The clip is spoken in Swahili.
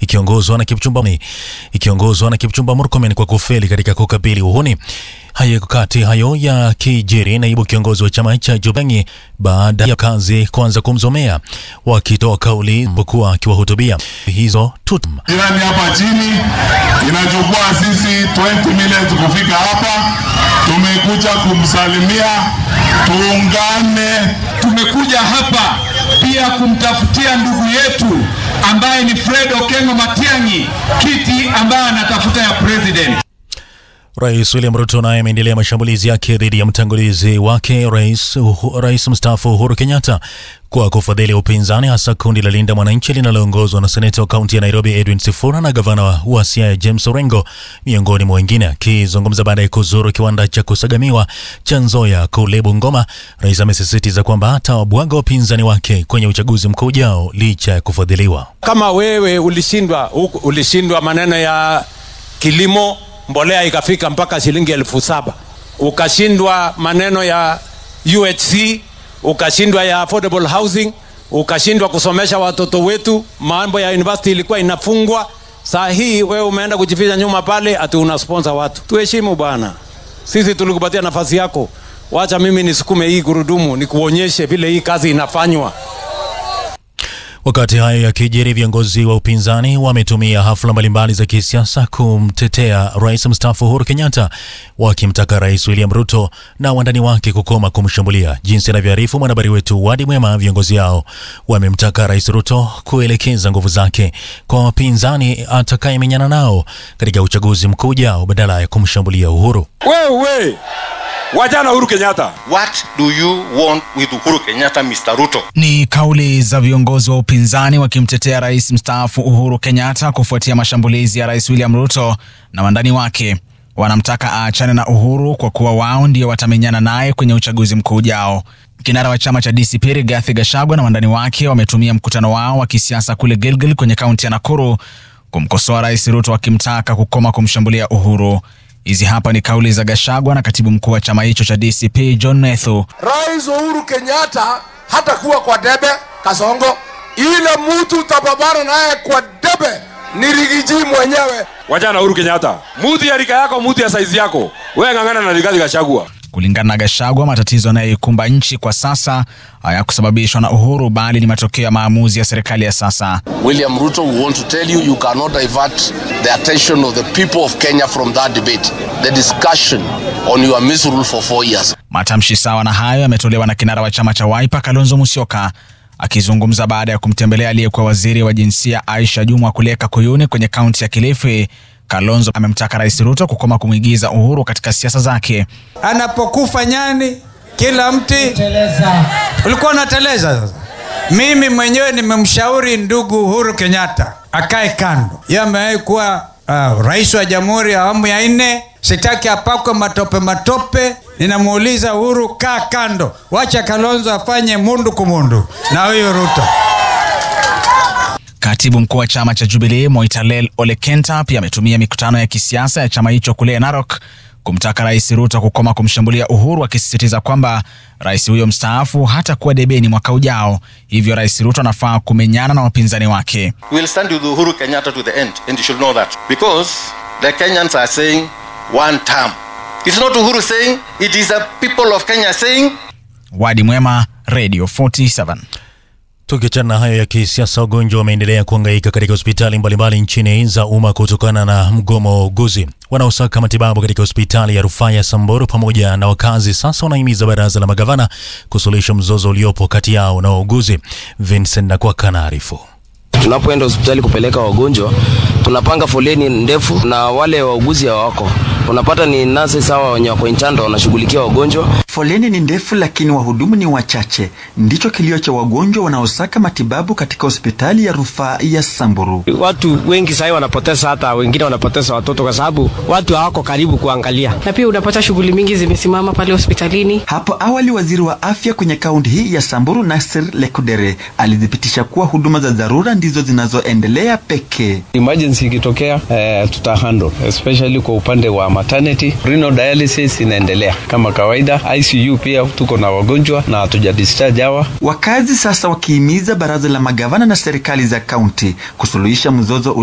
ikiongozwa na Kipchumba ikiongozwa na Kipchumba Murkomen kwa kufeli katika kukabili uhuni. Hayo kati hayo ya kijiri, naibu kiongozi wa chama cha Jubangi baada ya kazi kuanza kumzomea wakitoa kauli pokuwa akiwahutubia hizo tutum jirani hapa chini inachukua sisi 20 minutes kufika hapa. Tumekuja kumsalimia, tuungane. Tumekuja hapa pia kumtafutia ndugu yetu ambaye ni Fred Okengo Matiang'i kiti ambaye anatafuta ya president. Rais William Ruto naye ameendelea mashambulizi yake dhidi ya mtangulizi wake rais, uh, rais mstaafu Uhuru Kenyatta kwa kufadhili upinzani hasa kundi la Linda Mwananchi linaloongozwa na seneta wa kaunti ya Nairobi Edwin Sifuna na gavana wa Siaya James Orengo miongoni mwa wengine. Akizungumza baada ya kuzuru kiwanda cha kusagamiwa cha Nzoia kule Bungoma, rais amesisitiza kwamba atawabwaga wapinzani wake kwenye uchaguzi mkuu ujao licha ya kufadhiliwa. Kama wewe ulishindwa, ulishindwa maneno ya kilimo mbolea ikafika mpaka shilingi elfu saba ukashindwa maneno ya UHC, ukashindwa ya affordable housing, ukashindwa kusomesha watoto wetu, mambo ya university ilikuwa inafungwa. Saa hii wewe umeenda kujificha nyuma pale ati una sponsor watu. Tuheshimu bwana, sisi tulikupatia nafasi yako, wacha mimi nisukume hii gurudumu, nikuonyeshe vile hii kazi inafanywa. Wakati hayo yakijiri, viongozi wa upinzani wametumia hafla mbalimbali za kisiasa kumtetea rais mstaafu Uhuru Kenyatta, wakimtaka Rais William Ruto na wandani wake kukoma kumshambulia. Jinsi anavyoarifu mwanahabari wetu Wadi Mwema, viongozi hao wamemtaka Rais Ruto kuelekeza nguvu zake kwa wapinzani atakayemenyana nao katika uchaguzi mkuu ujao badala ya kumshambulia Uhuru. Wewe wajana Uhuru Kenyatta. What do you want with Uhuru Kenyatta, Mr. Ruto? Ni kauli za viongozi wa upinzani wakimtetea rais mstaafu Uhuru Kenyatta kufuatia mashambulizi ya rais William Ruto na wandani wake. Wanamtaka aachane na Uhuru kwa kuwa wao ndio watamenyana naye kwenye uchaguzi mkuu ujao. Kinara wa chama cha DCP Rigathi Gachagua na wandani wake wametumia mkutano wao wa kisiasa kule Gilgil kwenye kaunti ya Nakuru kumkosoa rais Ruto wakimtaka kukoma kumshambulia Uhuru. Hizi hapa ni kauli za Gashagwa na katibu mkuu wa chama hicho cha DCP John Nethu. Rais Uhuru Kenyatta hata kuwa kwa debe Kasongo, ile mtu utapambana naye kwa debe ni Rigiji mwenyewe. Wajana Uhuru Kenyatta, mutu ya rika yako, mutu ya saizi yako, wewe ng'ang'ana na Rigathi Gachagua. Kulingana na Gashagwa, matatizo yanayoikumba nchi kwa sasa hayakusababishwa na Uhuru bali ni matokeo ya maamuzi ya serikali ya sasa. William Ruto, we want to tell you you cannot divert the attention of the people of Kenya from that debate, the discussion on your misrule for four years. Matamshi sawa na hayo yametolewa na kinara wa chama cha Wiper Kalonzo Musyoka akizungumza baada ya kumtembelea aliyekuwa waziri wa jinsia Aisha Jumwa Kuleka Kuyuni kwenye kaunti ya Kilifi. Kalonzo amemtaka Rais Ruto kukoma kumwigiza Uhuru katika siasa zake. Anapokufa nyani kila mti ulikuwa unateleza. Sasa mimi mwenyewe nimemshauri ndugu Uhuru Kenyatta akae kando. Yeye amewahi kuwa uh, rais wa jamhuri ya awamu ya nne. Sitaki apakwe matope matope. Ninamuuliza Uhuru, kaa kando, wacha Kalonzo afanye mundu kumundu na huyu Ruto. Katibu mkuu wa chama cha Jubilee Moitalel Olekenta pia ametumia mikutano ya kisiasa ya chama hicho kule Narok kumtaka Rais Ruto kukoma kumshambulia Uhuru, akisisitiza kwamba rais huyo mstaafu hatakuwa debeni mwaka ujao, hivyo Rais Ruto anafaa kumenyana na wapinzani wake. We will stand with Uhuru Kenyatta to the end and you should know that because the Kenyans are saying one term. It's not Uhuru saying, it is the people of Kenya saying. Wadi Mwema, Radio 47. Tukiachana na hayo ya kisiasa, wagonjwa wameendelea kuhangaika katika hospitali mbalimbali nchini za umma kutokana na mgomo wa wauguzi wanaosaka matibabu katika hospitali ya rufaa ya Samburu pamoja na wakazi. Sasa wanahimiza baraza la magavana kusuluhisha mzozo uliopo kati yao na wauguzi. Vincent Nakwaka anaarifu. Tunapoenda hospitali kupeleka wagonjwa, tunapanga foleni ndefu na wale wauguzi hawako. Unapata ni nasi sawa wenye wako inchando wanashughulikia wagonjwa. Foleni ni ndefu, lakini wahudumu ni wachache. Ndicho kilio cha wagonjwa wanaosaka matibabu katika hospitali ya rufaa ya Samburu. Watu wengi sasa wanapoteza, hata wengine wanapoteza watoto kwa sababu watu hawako karibu kuangalia, na pia unapata shughuli mingi zimesimama pale hospitalini. Hapo awali waziri wa afya kwenye kaunti hii ya Samburu Nasir Lekudere alithibitisha kuwa huduma za dharura ndizo zinazoendelea pekee. Emergency ikitokea, eh, tuta handle especially kwa upande wa maternity. Renal dialysis inaendelea kama kawaida. ICU pia tuko na wagonjwa na hatuja discharge hawa. Wakazi sasa wakihimiza baraza la magavana na serikali za kaunti kusuluhisha mzozo